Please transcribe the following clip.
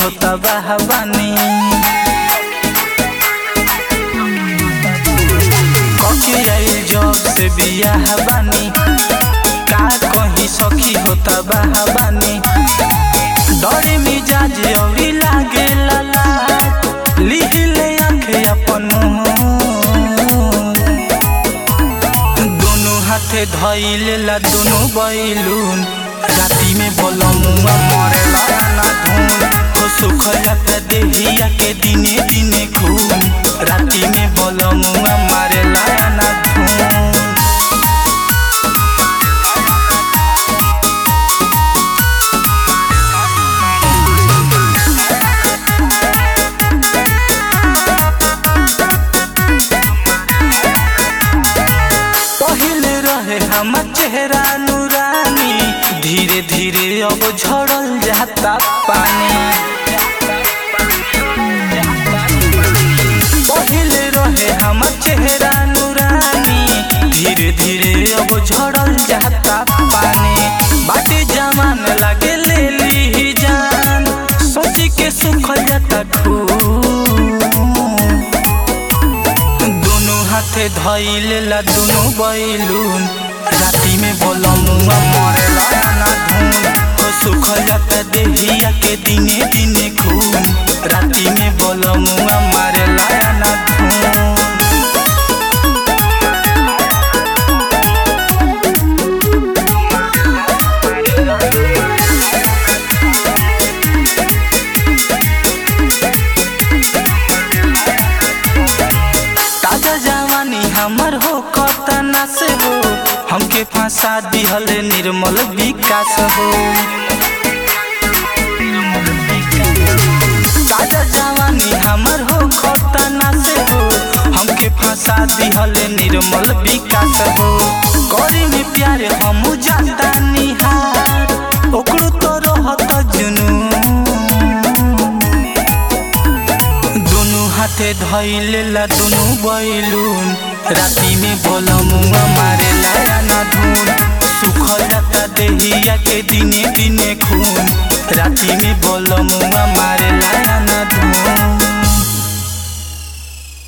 होता बहबानी कके आइल जब से बियाह बानी का कहीं सखी होता बहबानी डरे मिजाज अउरी लागे लाला लिहिले आंखे अपन मुंह दोनों हाथे धइले ला दोनों बैलून राती में बोलमुआ मरेला ना धून हो सुख जाता देहिया के दिने दिने खून राती में बोलमुआ मारेला ना धून पहले रहे हमर चेहरा नूरानी धीरे धीरे अब झड़ल जाता पानी पहले रहे हमर चेहरा नूरानी धीरे धीरे अब झड़ल जाता पानी बाटे जमान लागे ले ली जान सोची के सुखल जाता खून दोनों हाथे धइले ला दोनों बैलून राती में बोलमुआ मरेला ना धून हो सुखल जाता देहिया के दिने दिने खून राती में बोलमुआ मारेला ना धून ताजा जवानी हमर हो कतना से हो हमके फंसा दिहले निर्मल विकास हो ताजा जवानी हमर हो कतना से हो हमके फंसा दिहले निर्मल विकास हो करी में प्यार हम जाता निहार ओकरो तो रहत जुनून दोनों हाथे धइले ला दोनों बैलून राती में बोलमुआ मारेला ना धून सुखल जाता देहिया के दिने दिने खून राती में बोलमुआ मारेला ना धून